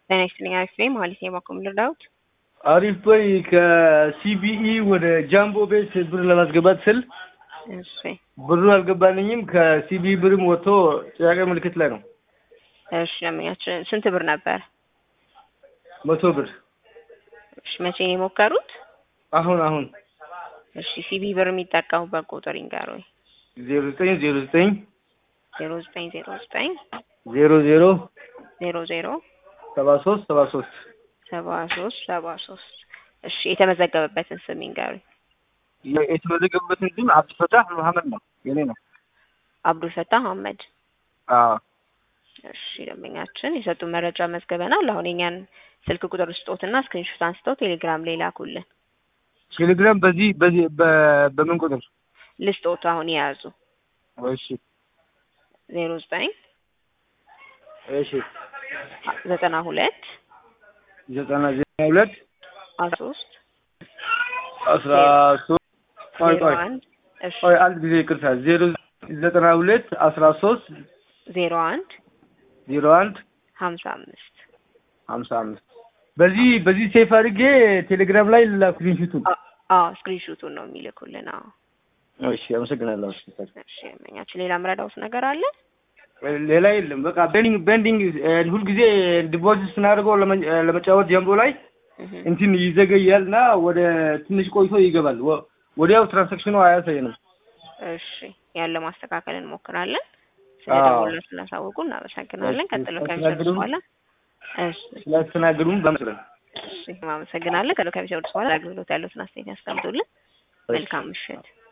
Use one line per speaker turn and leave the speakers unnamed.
ጤና ይስጥልኝ አሪፍ ነኝ መሀሌት ነኝ ባኮ ልርዳዎት?
አሪፍ በይ ከሲቢኢ ወደ ጃምቦ ቤት ብር ለማስገባት ስል
እሺ
ብሩ አልገባልኝም። ከሲቢኢ ብርም ወጥቶ ጥያቄ ምልክት ላይ ነው።
እሺ ደንበኛችን ስንት ብር ነበር?
መቶ ብር
እሺ መቼ ነው የሞከሩት?
አሁን አሁን
እሺ ሲቢ ብር የሚጠቀሙበት ቁጥር ይንገሩኝ።
ዜሮ ዘጠኝ ዜሮ ዘጠኝ
ዜሮ ዘጠኝ ዜሮ ዘጠኝ
ዜሮ ዜሮ
ዜሮ ዜሮ
ሰባ ሶስት ሰባ ሶስት
ሰባ ሶስት ሰባ ሶስት እሺ የተመዘገበበትን ስም ይንገሩኝ።
የተመዘገበበትን ስም አብዱልፈታህ መሀመድ ነው የኔ ነው።
አብዱልፈታህ አህመድ።
አዎ
እሺ ደንበኛችን የሰጡን መረጃ መዝገበናል። አሁን የኛን ስልክ ቁጥር ስጦትና ስክሪንሾት አንስተው ቴሌግራም ላይ ላኩልን።
ቴሌግራም በዚህ በዚህ በ- በምን ቁጥር?
ልስጦት አሁን የያዙ
እሺ
ዜሮ ዘጠኝ
እሺ
ዘጠና ሁለት
ዘጠና ዘጠና ሁለት
አስራ ሶስት
አስራ ሶስት ቆይ
ዜሮ
ቆይ
አንድ እሺ
ቆይ አንድ ጊዜ ይቅርታ ዜሮ ዘጠና ሁለት አስራ ሶስት
ዜሮ አንድ
ዜሮ አንድ
ሀምሳ አምስት
ሀምሳ አምስት በዚህ በዚህ ሴፍ አድርጌ ቴሌግራም ላይ ላኩልኝ ፊቱን።
አዎ ስክሪንሾቱን ነው የሚልኩልን። አዎ
እሺ አመሰግናለሁ።
እሺ ደንበኛችን ሌላ ምረዳውት ነገር አለ?
ሌላ የለም። በቃ ቤንዲንግ ቤንዲንግ ሁልጊዜ ዲፖዚት ስናደርገው ለመ- ለመጫወት ጀምሮ ላይ
እህ
እንትን ይዘገያል እና ወደ ትንሽ ቆይቶ ይገባል። ወ- ወዲያው ትራንሳክሽኑ አያሳየንም።
እሺ ያለ ማስተካከል እንሞክራለን።
አዎ።
ስለደወሉ ስላሳወቁ እናመሰግናለን።
እሺ፣
ቀጥሎ ከሚሰሩት
ስላስተናገዱን-
በኋላ እሺ
ስላስተናገዱም በመስለን
እሺ እናመሰግናለን። ቀጥሎ ከሚሰሩት በኋላ አገልግሎት ያሉትን አስተያየት ያስቀምጡልን። መልካም ምሽት።